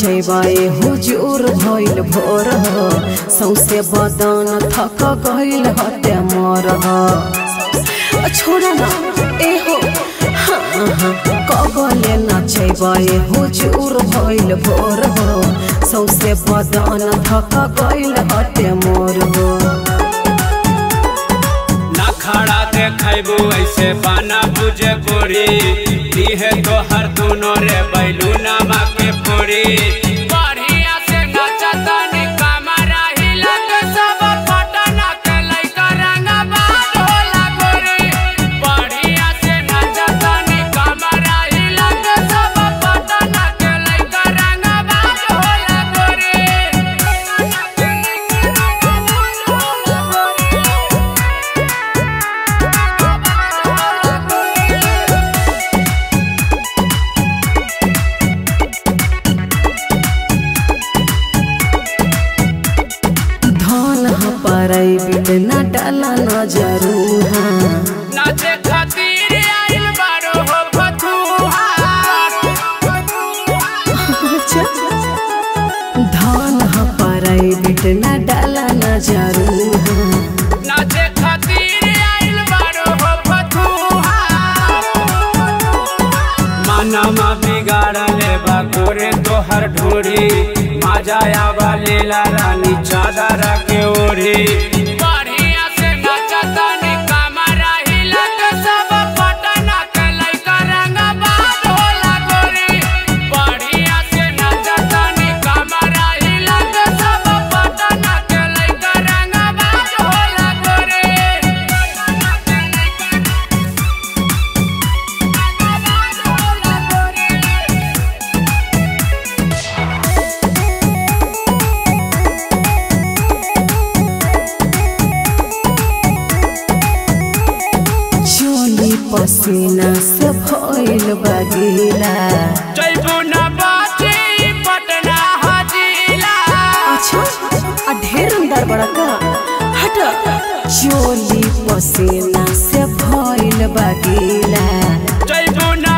नचैबाए हुजूर भइल भोर हो सौसे बदन थक गइल हते मोर हो अ, छोड़ा ना ए हो हाँ, हाँ, कबले नचैबाए हुजूर भइल भोर हो सौसे बदन थक गइल हते मोर हो ना खड़ा देखबू ऐसे बाना बुझे गोरी दीहे तो हर दोनों रे बैलू नामा के पूरी बढ़िया से नचतनी कमरा हिला के सब पटना के लइका रंगा बाज होला गोरी बढ़िया से नचतनी कमरा हिला के सब पटना के लइका रंगा बाज होला गोरी धन ह पराई बिट न डाला न जरूर हाँ नाचे खातिर आइल बारो हो फतुहार धन ह पराई बिट न डाला न जरूर हाँ नाचे खातिर आइल बारो हो फतुहार मानमा बिगाड़ले बा गोरे तोहर ढोरी मजा आवा लेला रानी चादर के ओढ़ी बढ़िया से नचतनी कमरा हिला के सब पटना के लइका रंगा बाज होला गोरी बढ़िया से नचतनी कमरा हिला के सब पटना के लइका रंगा बाज होला गोरी चोली पसीना से भइल बगीला जैबू न बाची पटना हजीला अच्छा आ ढेर अंदर बड़ा का हट चोली पसीना से भइल बगीला जैबू न